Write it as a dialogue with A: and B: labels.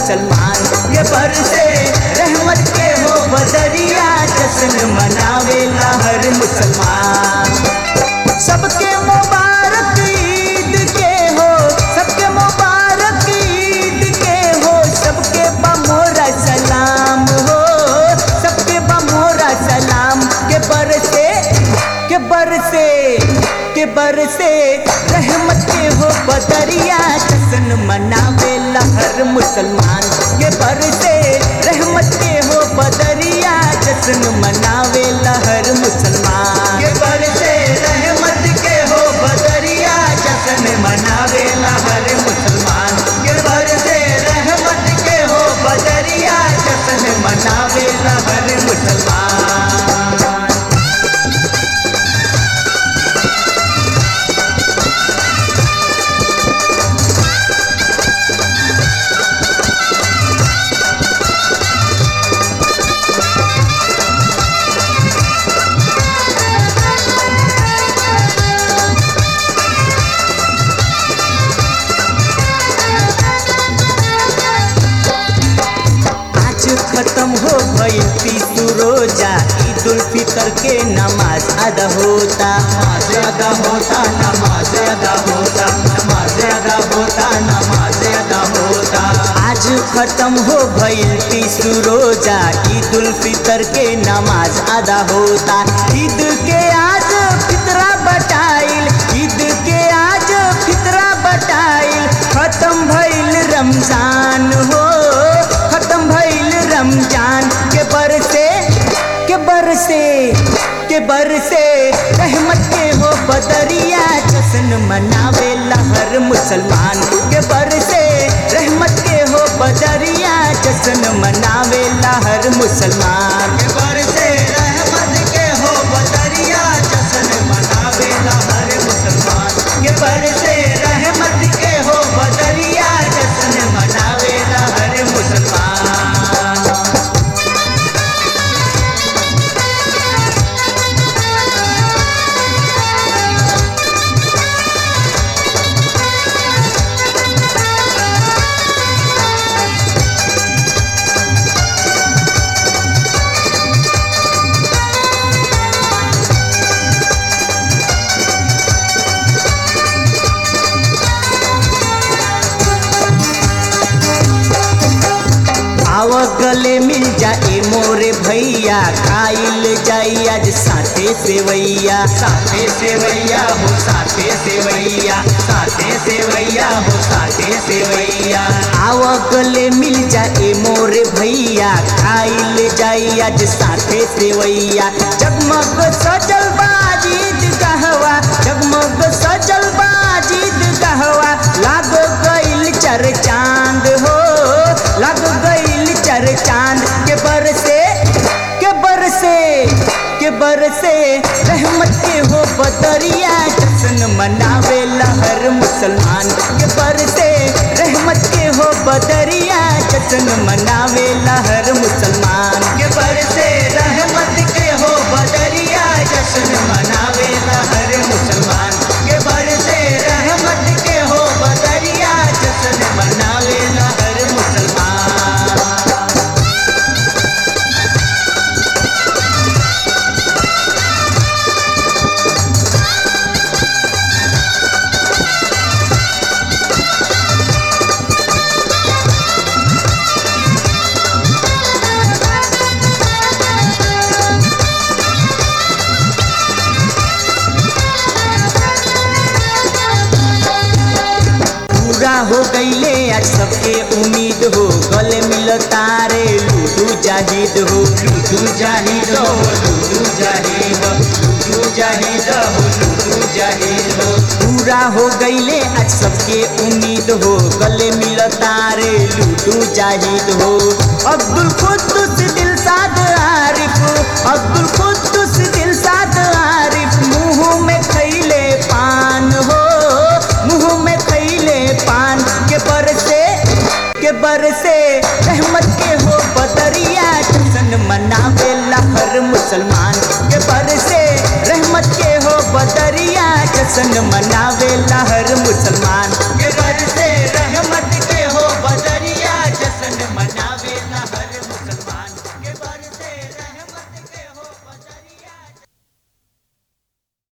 A: मुसलमान ये बरसे रहमत के हो बदरिया जश्न मनावेला हर मुसलमान सबके मुबारक ईद के हो सबके मुबारक ईद के हो सबके बमोरा सलाम हो सबके बमोरा सलाम के बरसे के बरसे के बरसे रहमत के हो बदरिया जश्न मनावेला हर मुसलमान के बरसे रहमत के हो बदरिया जश्न मनावेला हर मुसलमान के बरसे रहमत के हो बदरिया जश्न मनावेला हर मुसलमान के बरसे रहमत के हो बदरिया जश्न मनावेला हर मुसलमान आज खत्म हो गई तीसू रोजा ईद उल फितर के नमाज अदा होता नमाज अदा होता नमाज अदा होता नमाज अदा होता नमाज अदा होता आज खत्म हो गई तीसू रोजा ईद उल फितर के नमाज अदा होता ईद के आज फितरा बटाइल ईद के आज फितरा बटाइल खत्म भइल रमजान हो खत्म भइल रमजान के बरसे के बरसे के बरसे रहमत के हो बदरिया जश्न मनावेला हर मुसलमान के बरसे रहमत के हो बदरिया जश्न मनावेला हर मुसलमान के बरसे रहमत के हो बदरिया जश्न मनावेला हर मुसलमान के बरसे रहमत के हो बदरिया जश्न मनावेला हर मुसलमान आव गले मिल जाए मोरे भैया खाइल जाई आज साथे सेवैया साथे सेवैया हो साथे सेवैया साथे सेवैया हो साथे सेवैया आव गले मिल जाए मोरे भैया खाइल जाई आज साथे सेवैया जगमग सजल बाजीद कहवा जगमग सजल बाजीद कहवा लाग गइल चर चांद हो लग गइल चर चांद के बरसे के बरसे के बरसे रहमत के हो बदरिया जश्न मनावेला हर मुसलमान के बरसे रहमत के हो बदरिया जश्न मनावेला हर मुसलमान के बरसे रहमत के हो बदरिया जश्न मनावेला हर मुसलमान के बरसे रहमत के हो बदरिया जश्न मनावेला हर मुसलमान पूरा हो गईले आज सबके उम्मीद हो गले मिल तारे लूडू जाहिद हो लूडू जाहिद हो लूडू जाहिद हो लूडू जाहिद हो लूडू जाहिद हो पूरा हो गईले आज सबके उम्मीद हो गले मिल तारे लूडू जाहिद हो अब्दुल खुद्दूस दिल साद आरिफ अब्दुल खुद्दूस दिल साद आरिफ मुंह में खैले पान हो मुंह में खैले पान के बरसे के बरसे रहमत के हो बदरिया जश्न मनावेला हर मुसलमान के बरसे रहमत के हो बदरिया जश्न मनावेला हर मुसलमान